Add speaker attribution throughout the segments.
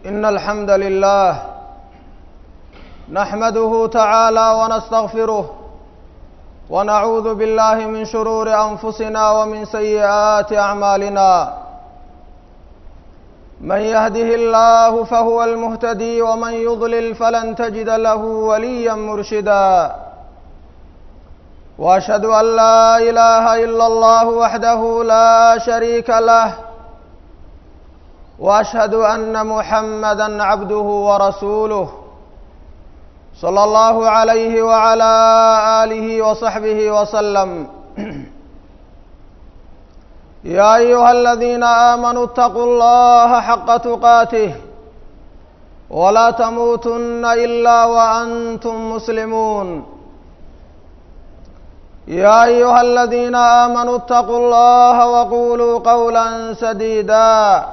Speaker 1: إن الحمد لله نحمده تعالى ونستغفره ونعوذ بالله من شرور أنفسنا ومن سيئات أعمالنا من يهده الله فهو المهتدي ومن يضلل فلن تجد له وليا مرشدا واشهد ان لا اله الا الله وحده لا شريك له واشهد ان محمدا عبده ورسوله صلى الله عليه وعلى اله وصحبه وسلم يا ايها الذين امنوا اتقوا الله حق تقاته ولا تموتن الا وانتم مسلمون يا ايها الذين امنوا اتقوا الله وقولوا قولا سديدا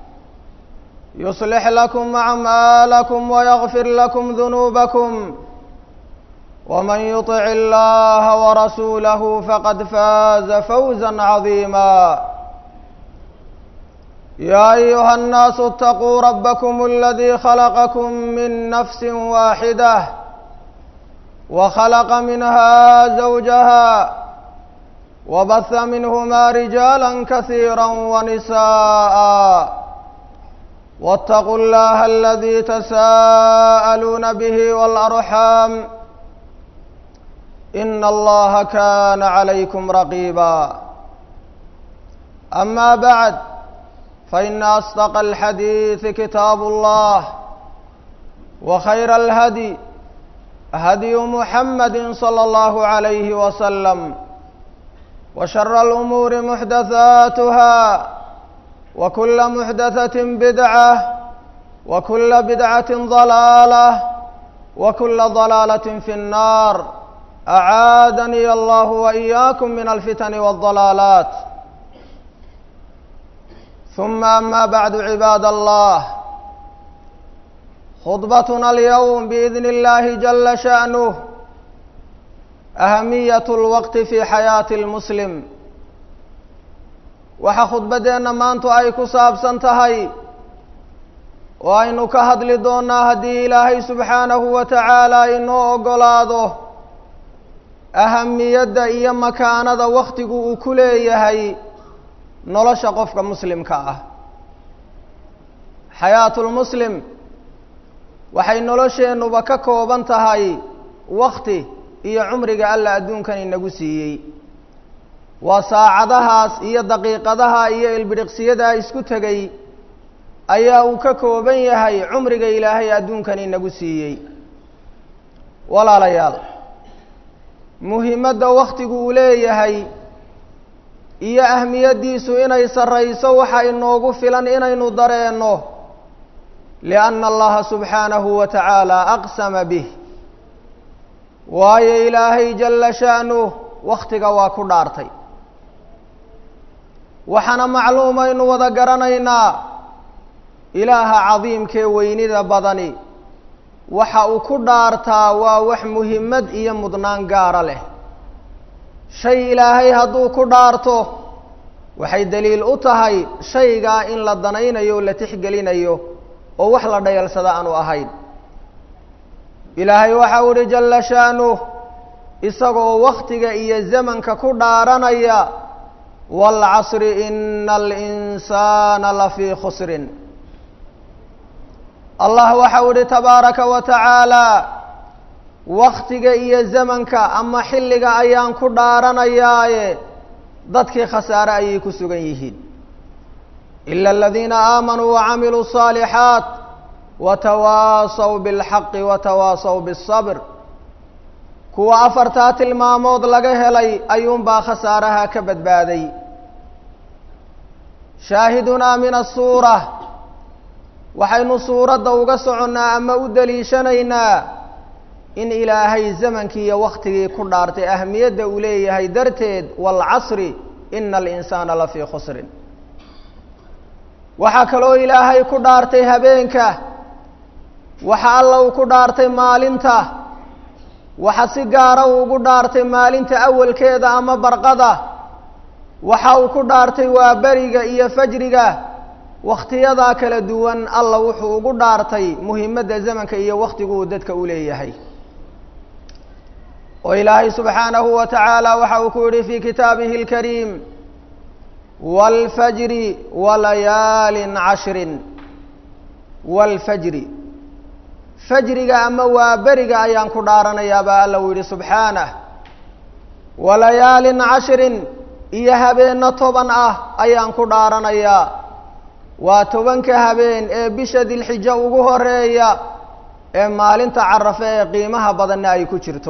Speaker 1: يصلح لكم اعمالكم ويغفر لكم ذنوبكم ومن يطع الله ورسوله فقد فاز فوزا عظيما يا ايها الناس اتقوا ربكم الذي خلقكم من نفس واحده وخلق منها زوجها وبث منهما رجالا كثيرا ونساء واتقوا الله الذي تساءلون به والارحام ان الله كان عليكم رقيبا اما بعد فان اصدق الحديث كتاب الله وخير الهدي هدي محمد صلى الله عليه وسلم وشر الامور محدثاتها وكل محدثه بدعه وكل بدعه ضلاله وكل ضلاله في النار اعاذني الله واياكم من الفتن والضلالات ثم اما بعد عباد الله خطبتنا اليوم باذن الله جل شانه اهميه الوقت في حياه المسلم waxaa khudbaddeenna maantu ay ku saabsan tahay oo aynu ka hadli doonnaa haddii ilaahay subxaanahu wa tacaala inoo oggolaado ahamiyadda iyo makaanada wakhtigu uu ku leeyahay nolosha qofka muslimka ah xayaatulmuslim waxay nolosheennuba ka kooban tahay wakti iyo cumriga alla adduunkan inagu siiyey waa saacadahaas iyo daqiiqadaha iyo ilbidhiqsiyadaa isku tegay ayaa uu ka kooban yahay cumriga ilaahay adduunkan inagu siiyey walaalayaal muhiimadda wakhtigu uu leeyahay iyo ahmiyaddiisu inay sarrayso waxa inoogu filan inaynu dareenno lianna allaha subxaanahu wa tacaala aqsama bih waayo ilaahay jalla sha'nuh wakhtiga waa ku dhaartay waxaana macluumaynu wada garanaynaa ilaaha cadiimkee weynida badani waxa uu ku dhaartaa waa wax muhimmad iyo mudnaan gaara leh shay ilaahay hadduu ku dhaarto waxay daliil u tahay shaygaa in la danaynayo o la tixgelinayo oo wax la dhayalsada aanu ahayn ilaahay waxa u ihi jalla sha'nuh isagoo wakhtiga iyo zamanka ku dhaaranaya waalcasri ina alinsaana lafii khusrin allah waxa u ihi tabaaraka wa tacaala wakhtiga iyo zamanka ama xilliga ayaan ku dhaaranayaaye dadkii khasaare ayay ku sugan yihiin ila aladiina aamanuu wacamiluu الصaalixaat watawaasaw biاlxaqi watawaasaw bالصabr kuwa afartaa tilmaamood laga helay ayuunbaa khasaaraha ka badbaaday shaahidunaa min asuura waxaynu suuradda uga soconnaa ama u daliishanaynaa in ilaahay zamankii iyo wakhtigii ku dhaartay ahmiyadda uu leeyahay darteed waalcasri ina alinsaana lafii khusrin waxaa kaloo ilaahay ku dhaartay habeenka waxa alla uu ku dhaartay maalinta waxa si gaara uu ugu dhaartay maalinta awalkeeda ama barqada waxa uu ku dhaartay waa beriga iyo fajriga wakhtiyadaa kala duwan alla wuxuu ugu dhaartay muhimadda zamanka iyo wakhtigu uu dadka u leeyahay oo ilaahay subxaanahu wa tacaala waxa uu ku yihi fii kitaabihi اlkariim wاlfajri walayaalin cashrin wاlfajri fajriga ama waa beriga ayaan ku dhaaranayaa baa alla uu yihi subxaanah walayaalin cashrin iyo habeenno toban ah ayaan ku dhaaranayaa waa tobanka habeen ee bisha dilxijo ugu horeeya ee maalinta carafe ee qiimaha badanna ay ku jirto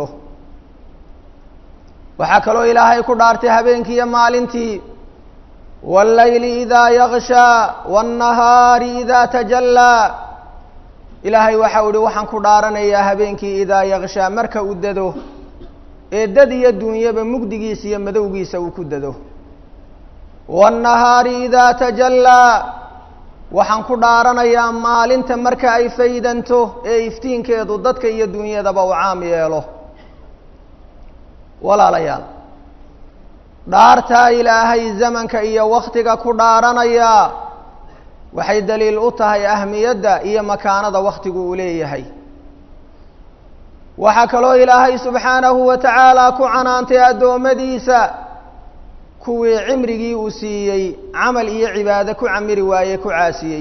Speaker 1: waxaa kaloo ilaahay ku dhaartay habeenkiiyo maalintii wاllayli idaa yakshaa wاnnahaari idaa tajallaa ilaahay waxa u ihi waxaan ku dhaaranayaa habeenkii idaa yakshaa marka uu dado ee dad iyo dunyaba mugdigiisa iyo madowgiisa uu ku dado wاnnahaari idaa tajallaa waxaan ku dhaaranayaa maalinta marka ay faydanto ee iftiinkeedu dadka iyo dunyadaba u caam yeelo walaalayaal dhaartaa ilaahay zamanka iyo wakhtiga ku dhaaranayaa waxay daliil u tahay ahmiyadda iyo makaanada wakhtigu uu leeyahay waxaa kaloo ilaahay subxaanahu wa tacaala ku canaantay addoommadiisa kuwii cimrigii uu siiyey camal iyo cibaado ku camiri waaye ku caasiyey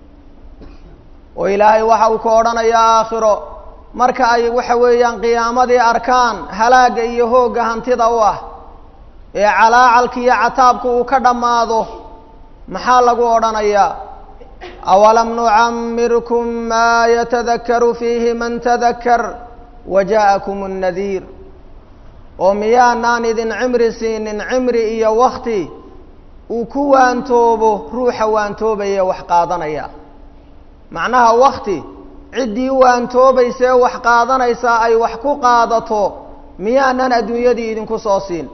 Speaker 1: oo ilaahay waxa uu ka odhanayaa aakhiro marka ay waxa weeyaan qiyaamadii arkaan halaagga iyo hoogga hantida u ah ee calaacalka iyo cataabka uu ka dhammaado maxaa lagu odhanayaa awalam nucamirkum maa yatadakaru fiihi man tadakar wa ja'akum nnadiir oo miyaanaan idin cimri siinin cimri iyo wakti uu ku waantoobo ruuxa waantoobaya wax qaadanaya macnaha wakti ciddii waantoobaysaee wax qaadanaysaa ay wax ku qaadato miyaanan adduunyadii idinku soo siin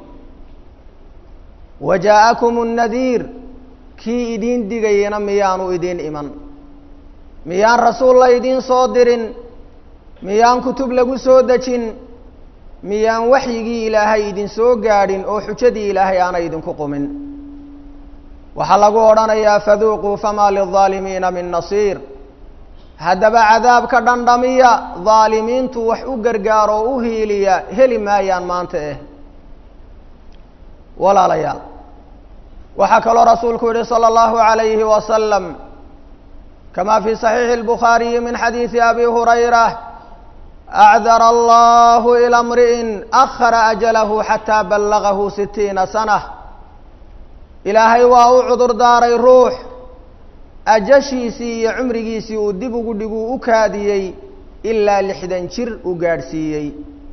Speaker 1: wa jaa-akum nnadiir kii idiin digayana miyaanu idiin iman miyaan rasuul la idiin soo dirin miyaan kutub lagu soo dejin miyaan waxyigii ilaahay idin soo gaadhin oo xujadii ilaahay aanay idinku qumin waxaa lagu odhanayaa faduuquu famaa lilظaalimiina min nasiir haddaba cadaabka dhandhamiya daalimiintu wax u gargaaro oo u hiiliya heli maayaan maanta eh walaalayaal waxaa kaloo rasuulku yihi salى اllahu عalayhi wasalam kama fi صaxiixi الbukhaariyi min xadiidi abi hurayra acdar allahu ilى mri'in akhara ajalahu xataa ballagahu sitiina sana ilaahay waa u cudur daaray ruux ajashiisii iyo cumrigiisii uu dib ugu dhiguu u kaadiyey ilaa lixdan jir uu gaadhsiiyey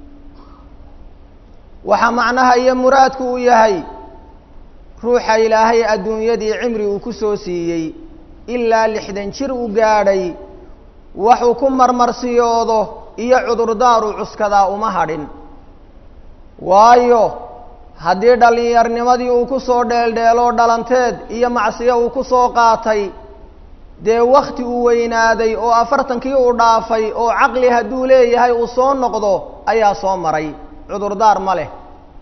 Speaker 1: waxaa macnaha iyo muraadku uu yahay ruuxa ilaahay adduunyadii cimri uu ku soo siiyey ilaa lixdan jir u gaadhay waxuu ku marmarsiyoodo iyo cudurdaar uu cuskadaa uma hadhin waayo haddii dhallinyarnimadii uu ku soo dheeldheeloo dhalanteed iyo macsiyo uu ku soo qaatay dee wakti uu weynaaday oo afartankii uu dhaafay oo caqli hadduu leeyahay uu soo noqdo ayaa soo maray cudurdaar ma leh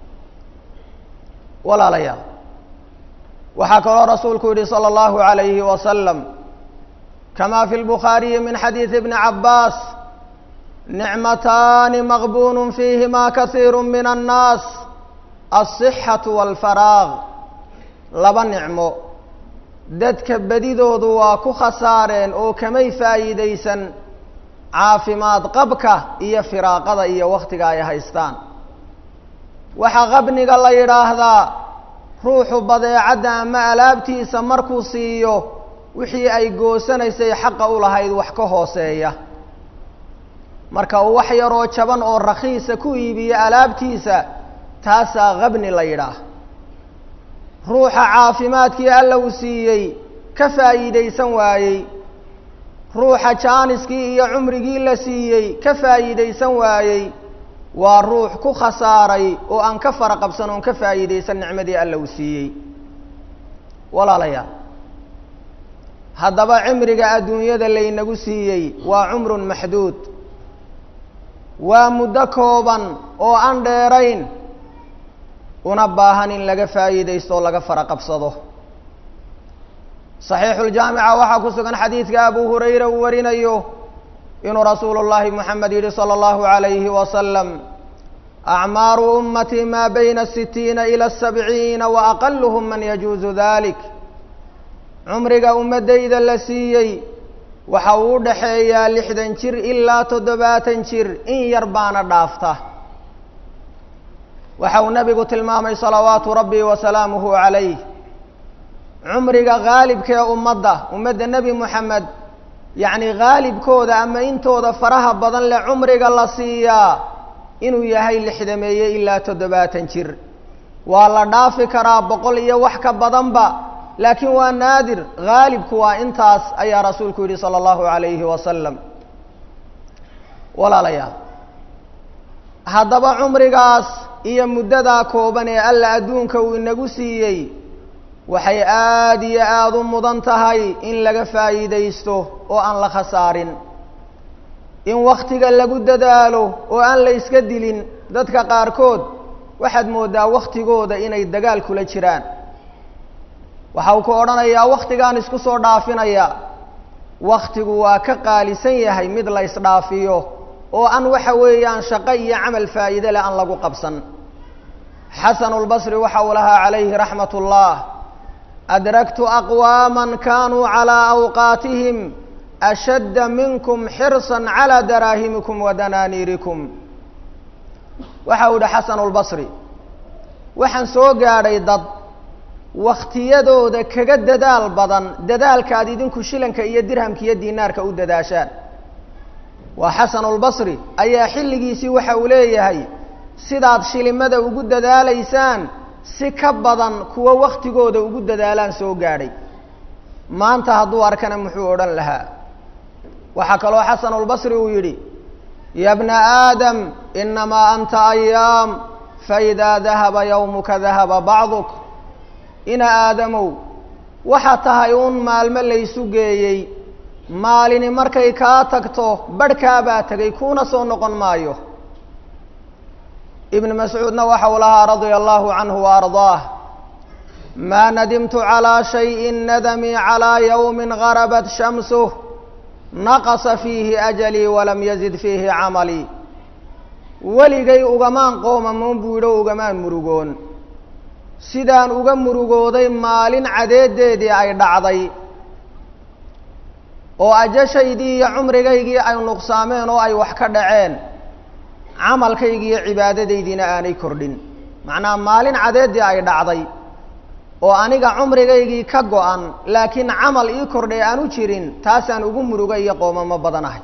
Speaker 1: walaalayaal waxaa kaloo rasuulku yihi salى اllahu عalayhi wasalam kama fi lbukhaariyi min xadiidi bni cabaas nicmataani maqbun fiihima kasiiru min annaas alصixatu wاlfaraaq laba nicmo dadka bedidoodu waa ku khasaareen oo kamay faa'iidaysan caafimaad qabka iyo firaaqada iyo wakhtiga ay haystaan waxaa qabniga la yidhaahdaa ruuxu badeecadda ama alaabtiisa markuu siiyo wixii ay goosanaysay xaqa u lahayd wax ka hooseeya marka uu wax yaroo jaban oo rakhiisa ku iibiyo alaabtiisa taasaa qabni la yidhaah ruuxa caafimaadkii alla uu siiyey ka faa'iidaysan waayey ruuxa jaaniskii iyo cumrigii la siiyey ka faa'iidaysan waayey waa ruux ku khasaaray oo aan ka fara qabsan oon ka faa'iidaysan nicmadii alla uu siiyey walaalayaal haddaba cimriga adduunyada laynagu siiyey waa cumrun maxduud waa muddo kooban oo aan dheerayn una baahan in laga faa'iidaysto oo laga fara qabsado saxiixuljaamica waxaa ku sugan xadiidka abu hurayra uu warinayo inuu rasuulu llaahi moxamed yidhi sala allahu calayhi wasalam acmaaru ummatii maa bayna sitiina ila sabciina wa aqaluhum man yajuusu dalik cumriga ummaddayda la siiyey waxa uu u dhaxeeyaa lixdan jir ilaa toddobaatan jir in yar baana dhaafta waxa uu nebigu tilmaamay salawaatu rabbi wa salaamuhu calayh cumriga haalibkee ummadda ummadda nebi moxamed yacni haalibkooda ama intooda faraha badan leh cumriga la siiyaa inuu yahay lixdameeye ilaa toddobaatan jir waa la dhaafi karaa boqol iyo wax ka badanba laakiin waa naadir haalibku waa intaas ayaa rasuulku yidhi sala allahu calayhi wasalam walaalayaal haddaba cumrigaas iyo muddadaa kooban ee alla adduunka uu inagu siiyey waxay aada iyo aada u mudan tahay in laga faa'iidaysto oo aan la khasaarin in wakhtiga lagu dadaalo oo aan la iska dilin dadka qaarkood waxaad mooddaa wakhtigooda inay dagaal kula jiraan waxa uu ku odhanayaa wakhtigaan isku soo dhaafinaya wakhtigu waa ka qaalisan yahay mid la isdhaafiyo oo aan waxa weeyaan shaqo iyo camal faa'iide leh aan lagu qabsan xasanulbasri waxa uu lahaa calayhi raxmat ullah adraktu aqwaama kanuu calىa awqaatihim ashadda minkum xirsan calىa daraahimikum wa danaaniirikum waxa uu yihi xasanulbasri waxaan soo gaadhay dad wakhtiyadooda kaga dadaal badan dadaalka aad idinku shilanka iyo dirhamka iyo dinaarka u dadaashaan waa xasanulbasri ayaa xilligiisii waxa uu leeyahay sidaad shilimada ugu dadaalaysaan si ka badan kuwa waktigooda ugu dadaalaan soo gaadhay maanta hadduu arkana muxuu odhan lahaa waxaa kaloo xasanulbasri uu yidhi ya bna aadam inamaa anta ayaam faidaa dahaba yowmuka dahaba bacduk ina aadamow waxaa tahay uun maalmo laysu geeyey maalini markay kaa tagto barhkaabaa tegay kuuna soo noqon maayo ibn mascuudna waxa uu lahaa radia allahu canhu wa ardaah maa nadimtu calىa shayin nadamii calىa yowmi garabat shamsuh naqasa fiihi ajalii walam yazid fiihi camalii weligay ugamaan qoomamoon buu yidhi o ugamaan murugoon sidaan uga murugooday maalin cadeedeedii ay dhacday oo ajashaydii iyo cumrigaygii ay nuqsaameen oo ay wax ka dhaceen camalkaygii iyo cibaadadaydiina aanay kordhin macnaha maalin cadeeddii ay dhacday oo aniga cumrigaygii ka go-an laakiin camal ii kordhay aan u jirin taasaan ugu muruga iyo qoomamo badanahay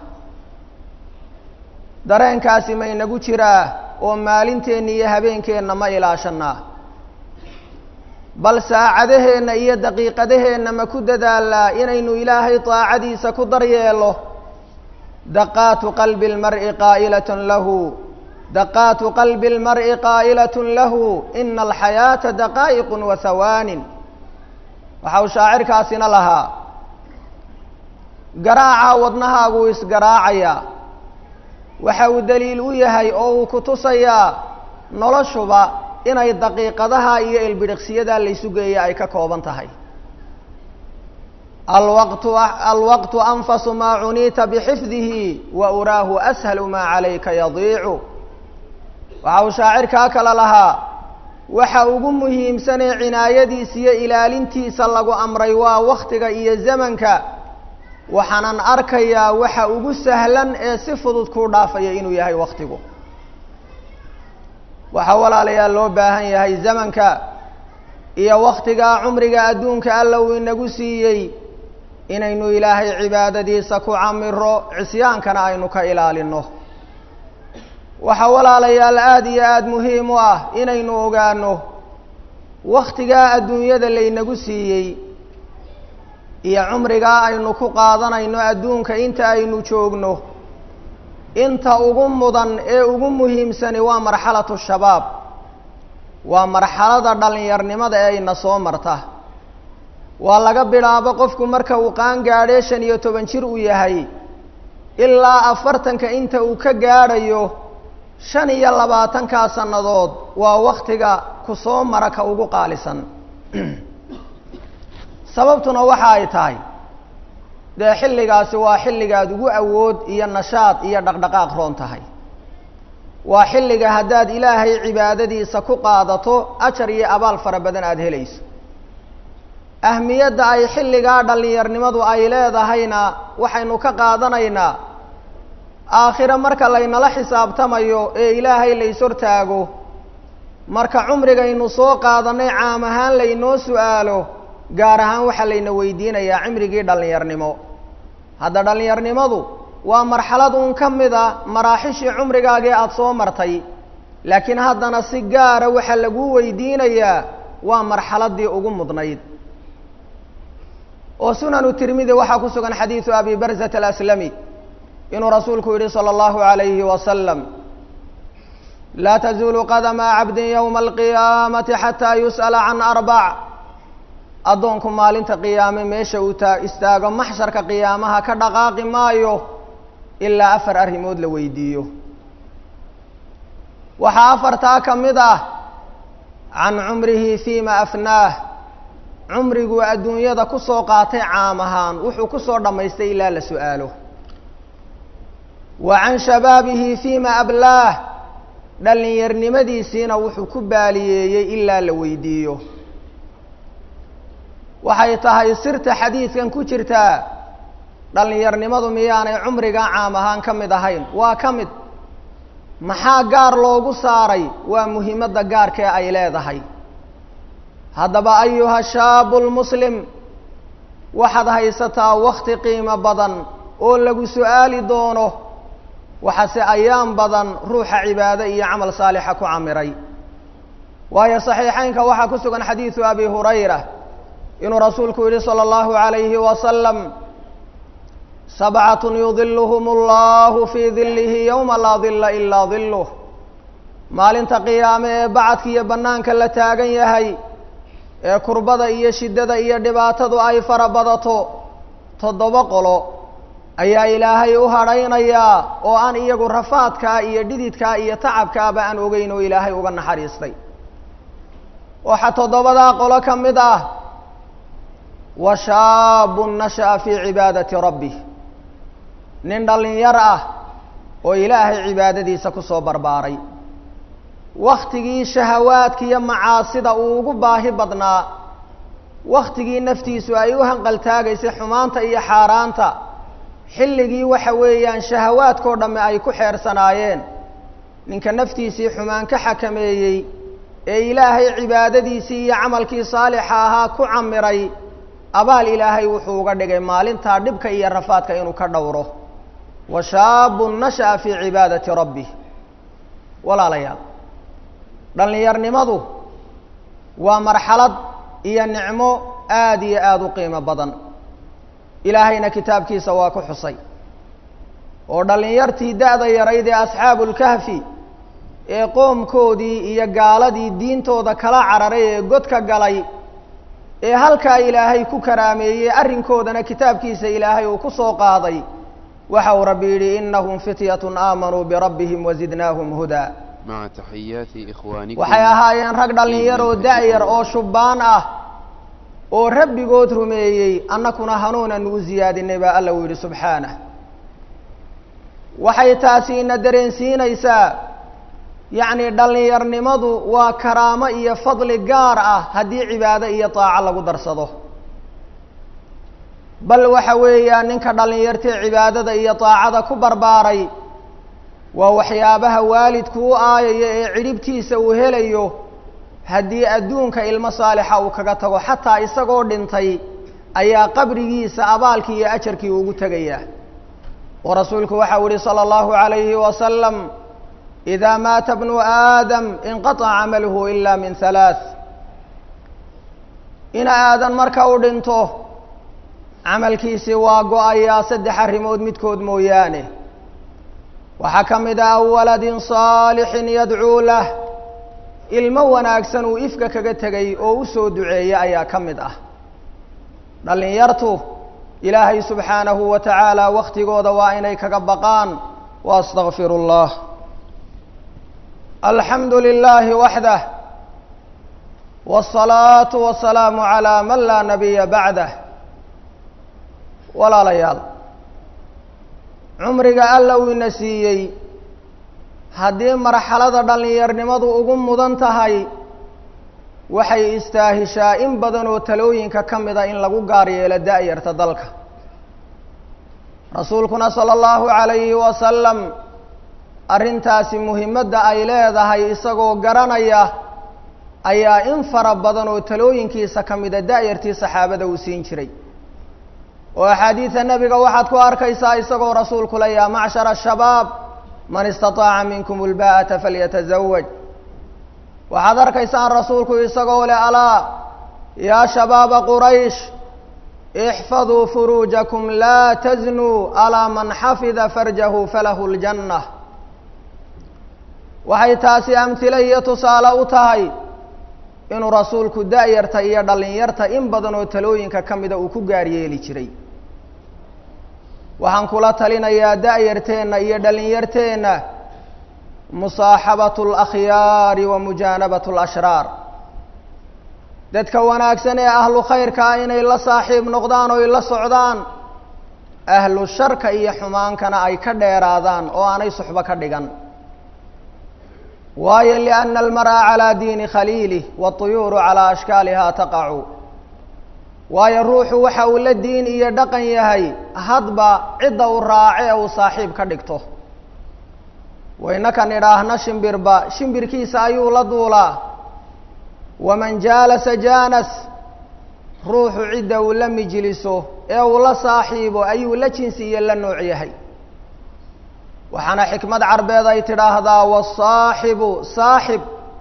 Speaker 1: dareenkaasi ma inagu jiraa oo maalinteenna iyo habeenkeenna ma ilaashanaa bal saacadaheenna iyo daqiiqadaheenna ma ku dadaalnaa inaynu ilaahay daacadiisa ku daryeelo daqaatu qalbi اlmar'i qaa'ilatun lahu daqaatu qalbi اlmar'i qaa'ilatun lahu ina alxayaata daqaa'iqu wa hawaanin waxa uu shaacirkaasina lahaa garaaca wadnahaagu isgaraacayaa waxa uu daliil u yahay oo uu ku tusayaa noloshuba inay daqiiqadaha iyo ilbidhiqsiyadaa laysu geeya ay ka kooban tahay alwaqtu alwaqtu anfasu maa cuniita bixifdihi wa uraahu ashalu maa calayka yadiicu waxa uu shaacirkaa kale lahaa waxa ugu muhiimsanee cinaayadiisa iyo ilaalintiisa lagu amray waa waktiga iyo zamanka waxaanan arkayaa waxa ugu sahlan ee si fudud kuu dhaafaya inuu yahay waktigu waxaa walaalayaal loo baahan yahay zamanka iyo waktigaa cumriga adduunka alla uu inagu siiyey inaynu ilaahay cibaadadiisa ku camiro cisyaankana aynu ka ilaalino waxaa walaalayaal aada iyo aada muhiim u ah inaynu ogaano waktigaa adduunyada laynagu siiyey iyo cumrigaa aynu ku qaadanayno adduunka inta aynu joogno inta ugu mudan ee ugu muhiimsani waa marxalatu shabaab waa marxalada dhallinyarnimada ee ayna soo marta waa laga bilaabo qofku marka uu qaan gaadhee shan iyo toban jir uu yahay ilaa afartanka inta uu ka gaadhayo shan iyo labaatankaa sannadood waa waktiga ku soo mara ka ugu qaalisan sababtuna waxa ay tahay dee xilligaasi waa xilligaad ugu awood iyo nashaad iyo dhaqdhaqaaq roon tahay waa xilliga haddaad ilaahay cibaadadiisa ku qaadato ajar iyo abaal fara badan aada helayso ahmiyadda ay xilligaa dhallinyarnimadu ay leedahayna waxaynu ka qaadanaynaa aakhire marka laynala xisaabtamayo ee ilaahay lays hortaago marka cumrigaynu soo qaadanay caam ahaan laynoo su-aalo gaar ahaan waxaa layna weydiinayaa cimrigii dhallinyarnimo hadda dhallinyarnimadu waa marxalad uun ka mid a maraaxishii cumrigaagii aada soo martay laakiin haddana si gaara waxaa laguu weydiinayaa waa marxaladdii ugu mudnayd oo sunanu tirmidi waxaa ku sugan xadiidu abi barzat alaslami inuu rasuulku yihi salى اllahu عalayhi wasalam laa tazuulu qadama cabdin ywma alqiyaamati xataa yus'ala can arbac addoonku maalinta qiyaame meesha uu taa istaago maxsharka qiyaamaha ka dhaqaaqi maayo ilaa afar arrimood la weydiiyo waxaa afartaa ka mid ah can cumrihi fima afnaah cumriguu adduunyada kusoo qaatay caam ahaan wuxuu kusoo dhammaystay ilaa la su-aalo wa can shabaabihi fima ablaah dhallinyarnimadiisiina wuxuu ku baaliyeeyey ilaa la weydiiyo waxay tahay sirta xadiidkan ku jirtaa dhallinyarnimadu miyaanay cumriga caam ahaan ka mid ahayn waa ka mid maxaa gaar loogu saaray waa muhiimadda gaarkee ay leedahay haddaba ayuha shaabu lmuslim waxaad haysataa wakti qiimo badan oo lagu su-aali doono waxaase ayaan badan ruuxa cibaado iyo camal saalixa ku camiray waayo saxiixeynka waxaa ku sugan xadiidu abi hurayra inuu rasuulku yihi salى اllahu عalayhi wasalam sabcatun yudiluhum اllahu fii dilihi yowma laa dila ilaa diluh maalinta qiyaame ee bacadka iyo bannaanka la taagan yahay ee kurbada iyo shiddada iyo dhibaatadu ay fara badato toddoba qolo ayaa ilaahay u hadhaynayaa oo aan iyagu rafaadkaa iyo dhididkaa iyo tacabkaaba aan ogeyn oo ilaahay uga naxariistay waxaa toddobadaa qolo ka mid ah wa shaabun nasha'a fii cibaadati rabbih nin dhallinyar ah oo ilaahay cibaadadiisa kusoo barbaaray waktigii shahawaadka iyo macaasida uu ugu baahi badnaa waktigii naftiisu ay u hanqaltaagaysay xumaanta iyo xaaraanta xilligii waxa weeyaan shahawaadkao dhamme ay ku xeersanaayeen ninka naftiisii xumaan ka xakameeyey ee ilaahay cibaadadiisii iyo camalkii saalixa ahaa ku camiray abaal ilaahay wuxuu uga dhigay maalintaa dhibka iyo rafaadka inuu ka dhowro wa shaabun nasha'a fii cibaadati rabbih walaalayaal dhallinyarnimadu waa marxalad iyo nicmo aada iyo aada u qiimo badan ilaahayna kitaabkiisa waa ku xusay oo dhallinyartii da-da yarayd ee asxaabulkahfi ee qoomkoodii iyo gaaladii diintooda kala cararay ee godka galay ee halkaa ilaahay ku karaameeyey arrinkoodana kitaabkiisa ilaahay uu ku soo qaaday waxa uu rabbi yidhi inahum fityatun aamanuu birabbihim wazidnaahum hudaa
Speaker 2: مع تحيات إخوانكم
Speaker 1: waxay ahaayeen rag dhallinyaroo da-yar oo shubbaan ah oo rabbigood rumeeyey annakuna hanuunan u siyaadinay baa alla uu yidhi subxaanah waxay taasi ina dareensiinaysaa yacni dhallinyarnimadu waa karaamo iyo fadli gaar ah haddii cibaado iyo daaco lagu darsado bal waxa weeyaan ninka dhallinyartee cibaadada iyo daacada ku barbaaray waa waxyaabaha waalidku u aayaya ee cidhibtiisa uu helayo haddii adduunka ilmo saalixa uu kaga tago xataa isagoo dhintay ayaa qabrigiisa abaalkii iyo ajarkii ugu tegaya oo rasuulku waxau yihi salى اllahu عalayhi wasalam إida maata bnu aadam inqaطca camaluhu ila min halaaث in aadan marka uu dhinto camalkiisi waa go-ayaa saddex arrimood midkood mooyaane waxaa ka mid ah aw waladin saalixin yadcuu lah ilmo wanaagsan uu ifka kaga tegay oo u soo duceeya ayaa ka mid ah dhallinyartu ilaahay subxaanahu wa tacaala waktigooda waa inay kaga baqaan wa astaqfiru اllah alxamdu lilaahi waxdah wالصalaaةu wasalaamu calىa man laa nabiya bacdah walaalayaal cumriga alla uu ina siiyey haddii marxalada dhallinyarnimadu ugu mudan tahay waxay istaahishaa in badan oo talooyinka ka mida in lagu gaar yeelo da-yarta dalka rasuulkuna sala allahu calayhi wasalam arrintaasi muhimadda ay leedahay isagoo garanaya ayaa in fara badan oo talooyinkiisa ka mida da-yartii saxaabada uu siin jiray oo axaadiida nebiga waxaad ku arkaysaa isagoo rasuulku le yaa macshara ashabaab man istataaca minkum ulba'ata falyatazawaj waxaad arkaysaan rasuulku isagoo leh alaa yaa shabaaba quraysh ixfaduu furuujakum laa taznuu alaa man xafida farjahu falahu ljanna waxay taasi amhile iyo tusaale u tahay inuu rasuulku da-yarta iyo dhallinyarta in badan oo talooyinka ka mida uu ku gaar yeeli jiray waxaan kula talinayaa da-yarteenna iyo dhallinyarteenna musaaxabatu alakhyaari wa mujaanabatu alashraar dadka wanaagsan ee ahlu khayrka ah inay la saaxiib noqdaan oo ay la socdaan ahlu sharka iyo xumaankana ay ka dheeraadaan oo aanay suxbo ka dhigan waayo lianna almar'a calaa diini khaliilih waatuyuuru calaa ashkaaliha taqacu waayo ruuxu waxa uu la diin iyo dhaqan yahay hadba cidda uu raace ee uu saaxiib ka dhigto waynakan idhaahna shimbirba shimbirkiisa ayuu la duulaa waman jaalasa jaanas ruuxu cidda uu la mijliso ee uu la saaxiibo ayuu la jinsi iyo la nooc yahay waxaana xikmad carbeed ay tidhaahdaa wasaaxibu saaxib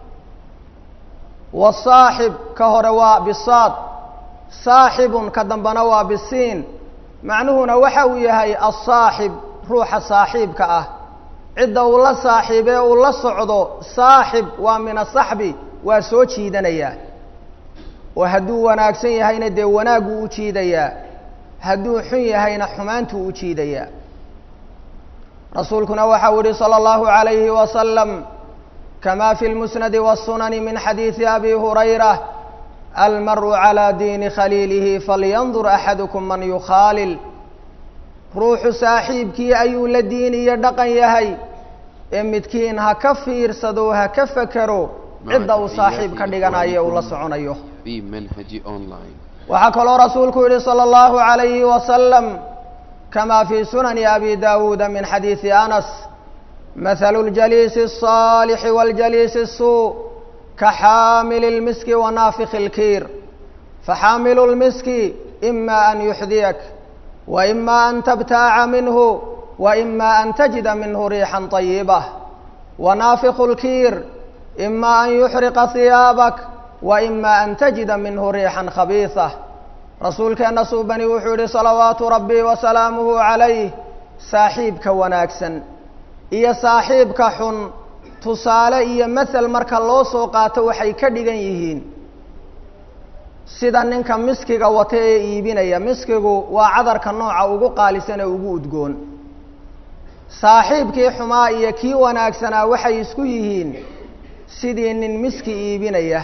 Speaker 1: wasaaxib ka hore waa bisaad saaxibun ka dambana waa bisiin macnuhuna waxa uu yahay asaaxib ruuxa saaxiibka ah cidda uu la saaxiibee uu la socdo saaxib waa min asaxbi waa soo jiidanayaa oo hadduu wanaagsan yahayna dee wanaaguu u jiidayaa hadduu xun yahayna xumaantuu u jiidayaa rasuulkuna waxa uu yihi salى اllahu عalayhi wasalam kama fi lmusnadi wالsunani min xadiidi abi hurayra almaru calى diini khaliilihi falyandur axadukum man yukhaalil ruuxu saaxiibkii ayuu la diin iyo dhaqan yahay ee midkiin ha ka fiirsado ha ka fekero cidda uu saaxiib ka dhiganayo uu la soconayo
Speaker 2: في منهج أونلاين
Speaker 1: waxaa kaloo rasuulku yihi salى اllahu عalayhi wasalam kama fi sunani abi dawuuda min xadiidi anas mathalu اljaliisi الصaalixi wاljaliisi الsuu kaxaamili اlmiski wanaafikhi اlkiir faxaamilu اlmiski ima an yuxdiyak waima an tabtaaca minhu waima an tajida minhu riixا طayibة wanaafikhu اlkiir ima an yuxriqa hiyaabak waima an tajida minhu riixا khabiiثة rasuulkeenna suubani wuxuu yihi salawaatu rabbi wasalaamuhu calayh saaxiibka wanaagsan iyo saaxiibka xun tusaale iyo mathel marka loo soo qaato waxay ka dhigan yihiin sida ninka miskiga wata ee iibinaya miskigu waa cadarka nooca ugu qaalisan ee ugu udgoon saaxiibkii xumaa iyo kii wanaagsanaa waxay isku yihiin sidii nin miski iibinaya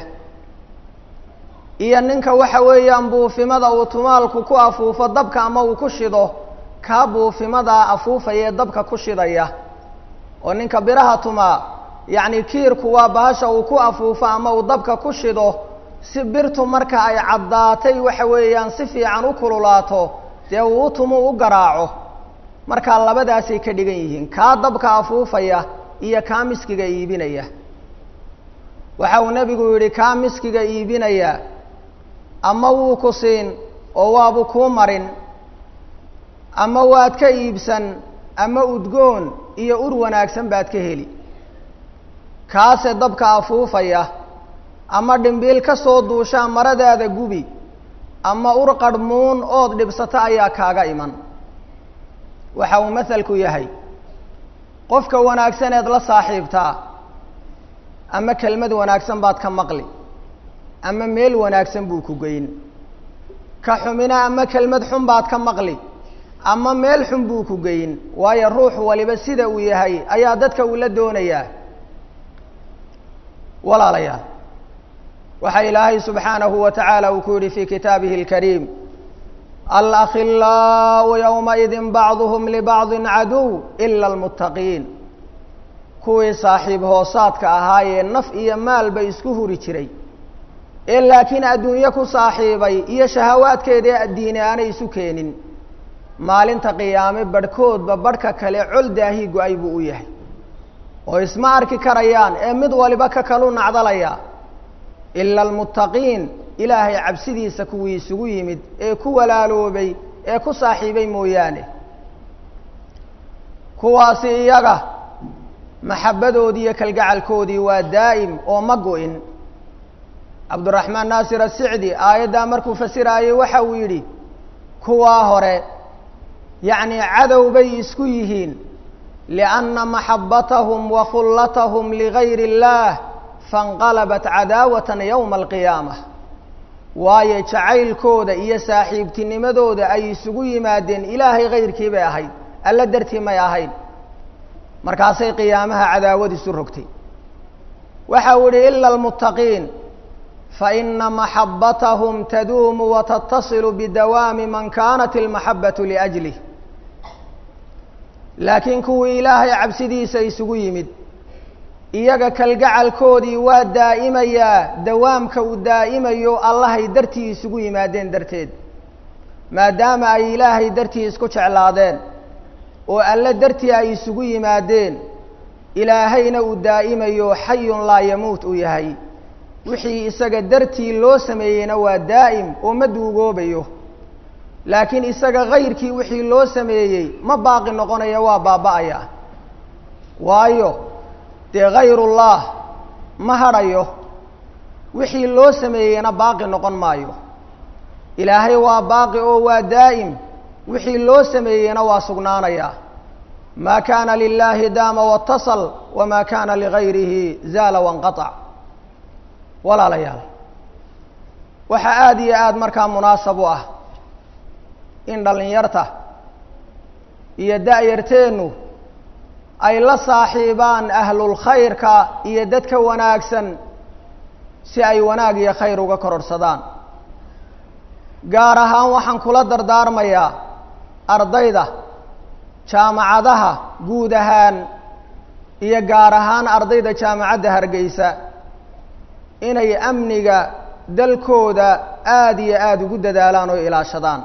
Speaker 1: iyo ninka waxa weeyaan buufimada uu tumaalku ku afuufo dabka ama uu ku shido kaa buufimadaa afuufaya ee dabka ku shidaya oo ninka biraha tumaa yacni kiirku waa bahasha uu ku afuufo ama uu dabka ku shido si birtu marka ay caddaatay waxa weeyaan si fiican u kululaato dee uu u tumu u garaaco markaa labadaasay ka dhigan yihiin kaa dabka afuufaya iyo kaa miskiga iibinaya waxa uu nebigu yidhi kaa miskiga iibinaya ama wuu ku siin oo waabu kuu marin ama waad ka iibsan ama udgoon iyo ur wanaagsan baad ka heli kaase dabka afuufaya ama dhimbiil ka soo duushaa maradaada gubi ama ur qarhmuun ood dhibsato ayaa kaaga iman waxa uu mahalku yahay qofka wanaagsaneed la saaxiibtaa ama kelmad wanaagsan baad ka maqli ama meel wanaagsan buu ku geyn ka xumina ama kelmad xun baad ka maqli ama meel xun buu ku geyn waayo ruux waliba sida uu yahay ayaa dadka uu la doonayaa walaalayaal waxaa ilaahay subxaanahu wa tacaala uu ku yidhi fii kitaabihi اlkariim alakhilaau ywmaidin bacduhm libacdi caduw ila اlmuttaqiin kuwii saaxiib hoosaadka ahaayee naf iyo maalba isku huri jiray ee laakiin adduunye ku saaxiibay iyo shahawaadkeeda ee addiine aanay isu keenin maalinta qiyaame badhkoodba badhka kale col daahii go-ay buu u yahay oo isma arki karayaan ee mid waliba ka kalu nacdalaya ila almuttaqiin ilaahay cabsidiisa kuwii isugu yimid ee ku walaaloobay ee ku saaxiibay mooyaane kuwaasi iyaga maxabbadoodii iyo kalgacalkoodii waa daa'im oo ma go-in cabduraxmaan naasir asicdi aayaddaa markuu fasiraayey waxa uu yidhi kuwaa hore yacni cadow bay isku yihiin lianna maxabbatahum wa khullatahum ligayri اllaah faاnqalabat cadaawatan yowma alqiyaama waayo jacaylkooda iyo saaxiibtinimadooda ay isugu yimaadeen ilaahay kayrkii bay ahayd alla dartii may ahayn markaasay qiyaamaha cadaawad isu rogtay waxa uu yihi ila almuttaqiin faina maxabbatahum taduumu watatasilu bidawaami man kanat ilmaxabbatu liajlih laakiin kuwii ilaahay cabsidiisa isugu yimid iyaga kalgacalkoodii waa daa'imayaa dawaamka uu daa'imayo allahay dartii isugu yimaadeen darteed maadaama ay ilaahay dartii isku jeclaadeen oo alle dartii ay isugu yimaadeen ilaahayna uu daa'imayo xayun laa yamuut uu yahay wixii isaga dartii loo sameeyeyna waa daa'im oo ma duugoobayo laakiin isaga kayrkii wixii loo sameeyey ma baaqi noqonaya waa baaba'aya waayo dee kayrullah ma hadhayo wixii loo sameeyeyna baaqi noqon maayo ilaahay waa baaqi oo waa daa'im wixii loo sameeyeyna waa sugnaanaya ma kana lilahi daama watasal wama kana ligayrihi zaala wanqaطc walaalayaal waxaa aada iyo aada markaa munaasab u ah in dhallinyarta iyo da-yarteennu ay la saaxiibaan ahlulkhayrka iyo dadka wanaagsan si ay wanaag iyo khayr uga kororhsadaan gaar ahaan waxaan kula dardaarmayaa ardayda jaamacadaha guud ahaan iyo gaar ahaan ardayda jaamacadda hargeysa inay amniga dalkooda aada iyo aada ugu dadaalaan oo ilaashadaan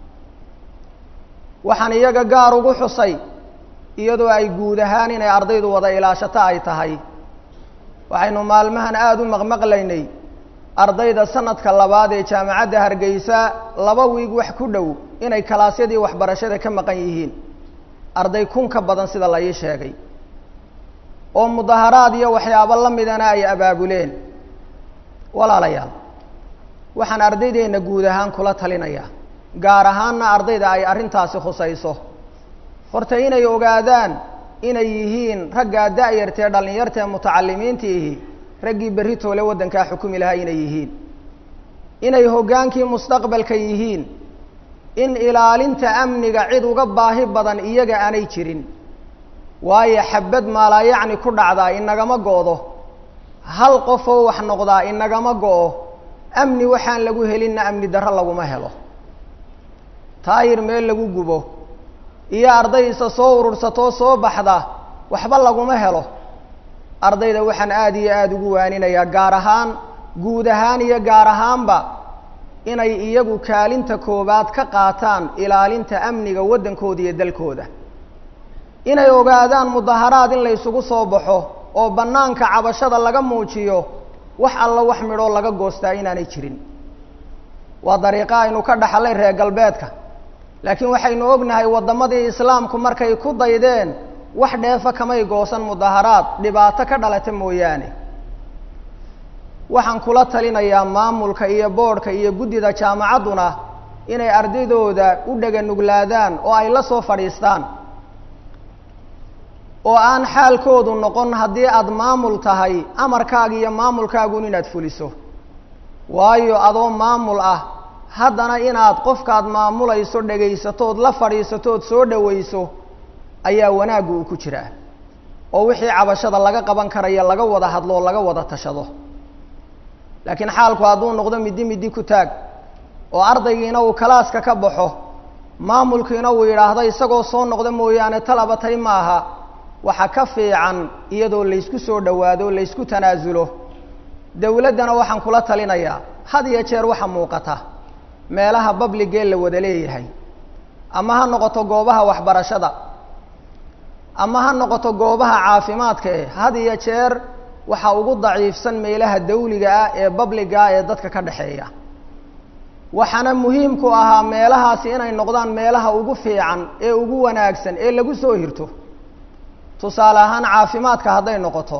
Speaker 1: waxaan iyaga gaar ugu xusay iyadoo ay guud ahaan inay ardaydu wada ilaashato ay tahay waxaynu maalmahan aada u maqmaqlaynay ardayda sanadka labaad ee jaamacadda hargeysa laba wiig wax ku dhow inay kalaasyadii waxbarashada ka maqan yihiin arday kun ka badan sida la ii sheegay oo mudaharaad iyo waxyaabo la midana ay abaabuleen walaalayaal waxaan ardaydeenna guud ahaan kula talinayaa gaar ahaanna ardayda ay arrintaasi khusayso horta inay ogaadaan inay yihiin raggaa da-yartee dhallinyartae mutacalimiintiihi raggii berri toole waddankaa xukumi lahaa inay yihiin inay hoggaankii mustaqbalka yihiin in ilaalinta amniga cid uga baahi badan iyaga aanay jirin waayo xabad maalaayacni ku dhacdaa inagama go-do hal qofoo wax noqdaa inagama go-o amni waxaan lagu helinna amni darro laguma helo taayir meel lagu gubo iyo arday isa soo urursatoo soo baxda waxba laguma helo ardayda waxaan aada iyo aada ugu waaninayaa gaar ahaan guud ahaan iyo gaar ahaanba inay iyagu kaalinta koowaad ka qaataan ilaalinta amniga waddankooda iyo dalkooda inay ogaadaan mudaharaad in la ysugu soo baxo oo bannaanka cabashada laga muujiyo wax alla wax midhoo laga goostaa inaanay jirin waa dariiqo aynu ka dhaxalay reer galbeedka laakiin waxaynu ognahay waddamadii islaamku markay ku daydeen wax dheefa kamay goosan mudaharaad dhibaato ka dhalata mooyaane waxaan kula talinayaa maamulka iyo boodhka iyo guddida jaamacadduna inay ardaydooda u dhega nuglaadaan oo ay la soo fadhiistaan oo aan xaalkoodu noqon haddii aada maamul tahay amarkaaga iyo maamulkaagun inaad fuliso waayo adoo maamul ah haddana inaad qofkaad maamulayso dhegaysatood la fadhiisatood soo dhowayso ayaa wanaaggu uu ku jiraa oo wixii cabashada laga qaban karaya laga wada hadlo oo laga wada tashado laakiin xaalku hadduu noqdo middi middi ku taag oo ardaygiina uu kalaaska ka baxo maamulkiina uu yidhaahdo isagoo soo noqda mooyaane talabatay maaha waxa ka fiican iyadoo laysku soo dhowaado laysku tanaasulo dowladdana waxaan kula talinayaa had iyo jeer waxa muuqata meelaha babligee la wada leeyahay ama ha noqoto goobaha waxbarashada ama ha noqoto goobaha caafimaadka eh had iyo jeer waxa ugu daciifsan meelaha dawliga ah ee babliga ah ee dadka ka dhexeeya waxaana muhiimku ahaa meelahaasi inay noqdaan meelaha ugu fiican ee ugu wanaagsan ee lagu soo hirto tusaale ahaan caafimaadka hadday noqoto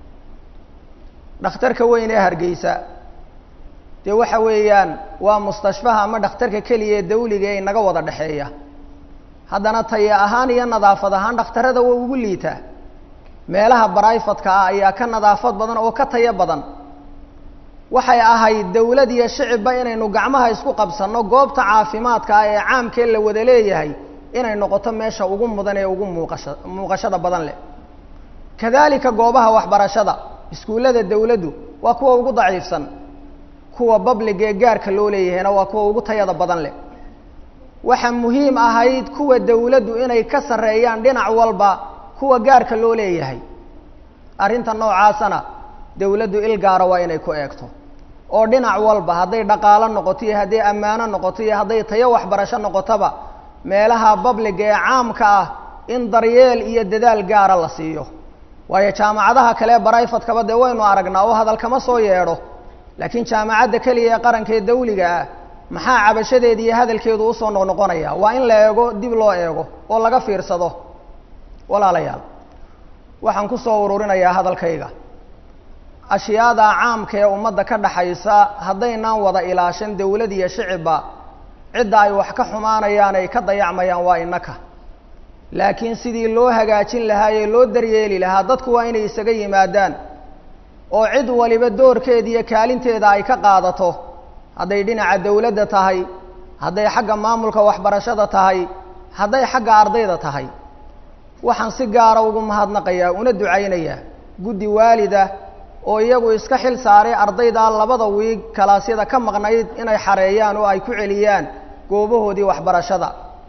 Speaker 1: dhakhtarka weyn ee hargeysa dee waxa weeyaan waa mustashfaha ama dhakhtarka keliya ee dawliga ee inaga wada dhexeeya haddana taya ahaan iyo nadaafad ahaan dhakhtarada waa ugu liitaa meelaha barayfadka ah ayaa ka nadaafad badan oo ka tayo badan waxay ahayd dawlad iyo shicibba inaynu gacmaha isku qabsanno goobta caafimaadka ah ee caamkee la wada leeyahay inay noqoto meesha ugu mudan ee ugu muuqasha muuqashada badan leh kadalika goobaha waxbarashada iskuullada dawladdu waa kuwa ugu daciifsan kuwa babliga ee gaarka loo leeyahayna waa kuwa ugu tayada badan leh waxaa muhiim ahayd kuwa dawladdu inay ka sarreeyaan dhinac walba kuwa gaarka loo leeyahay arrinta noocaasana dawladdu il gaara waa inay ku eegto oo dhinac walba hadday dhaqaalo noqoto iyo hadday ammaano noqoto iyo hadday tayo waxbarasho noqotoba meelaha babliga ee caamka ah in daryeel iyo dadaal gaara la siiyo waayo jaamacadaha kale barayfadkaba dee waynu aragnaa oo hadal kama soo yeedho laakiin jaamacadda keliya ee qaranka ee dawliga ah maxaa cabashadeeda iyo hadalkeedu usoo noqnoqonaya waa in la eego dib loo eego oo laga fiirsado walaalayaal waxaan kusoo ururinayaa hadalkayga ashyaada caamka ee ummadda ka dhaxaysa haddaynaan wada ilaashan dawlad iyo shicibba cidda ay wax ka xumaanayaan ay ka dayacmayaan waa innaka laakiin sidii loo hagaajin lahaa ee loo daryeeli lahaa dadku waa inay isaga yimaadaan oo cid waliba doorkeeda iyo kaalinteeda ay ka qaadato hadday dhinaca dawladda tahay hadday xagga maamulka waxbarashada tahay hadday xagga ardayda tahay waxaan si gaara ugu mahadnaqayaa una ducaynayaa guddi waalida oo iyagu iska xil saaray ardayda labada wiig kalaasyada ka maqnayd inay xareeyaan oo ay ku celiyaan goobahoodii waxbarashada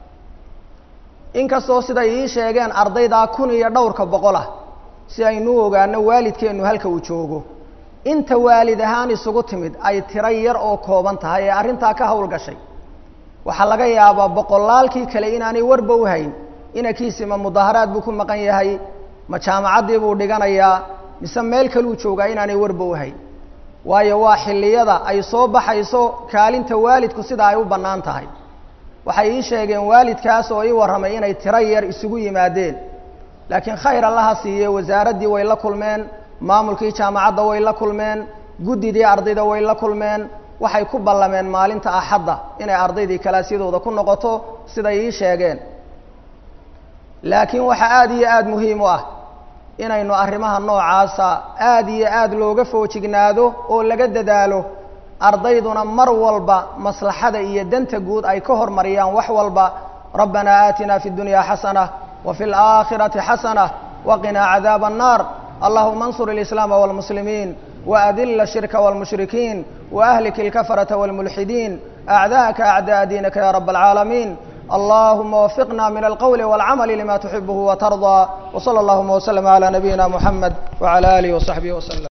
Speaker 1: inkastoo siday ii sheegeen ardaydaa kun iyo dhowrka boqol ah si aynu ogaano waalidkeennu halka uu joogo inta waalid ahaan isugu timid ay tiro yar oo kooban tahay ee arrintaa ka hawlgashay waxaa laga yaabaa boqolaalkii kale inaanay warba u hayn inankiisi ma mudaaharaad buu ku maqan yahay ma jaamacaddii buu dhiganayaa mise meel kaluu joogaa inaanay warba u hayn waayo waa xilliyada ay soo baxayso kaalinta waalidku sida ay u bannaan tahay waxay ii sheegeen waalidkaas oo ii warramay inay tiro yar isugu yimaadeen laakiin khayr allaha siiye wasaaraddii way la kulmeen maamulkii jaamacadda way la kulmeen guddidii ardayda way la kulmeen waxay ku ballameen maalinta axadda inay ardaydii kalaasyadooda ku noqoto siday ii sheegeen laakiin waxaa aada iyo aada muhiim u ah inaynu arrimaha noocaasa aada iyo aada looga foojignaado oo laga dadaalo ardayduna mar walba maslaxada iyo danta guud ay ka hormariyaan wax walba rabbanaa aatina fi اdunyaa xasana wa fi اlaakhirati xasana waqinaa cadaaba الnar allahuma اnsur اlislaama wاlmuslimiin waadila الshirka wاlmushrikiin waahlik اlkafarata wاlmulxidiin acdaءaka acdaء diinaka ya rab اlcaalamiin allahuma wafiqna min alqowli wاlcamali lima tuxibuhu watarضى wslى اllahuma wslm عlى nabiyina muxamed wعlى alih وصaxbih wslm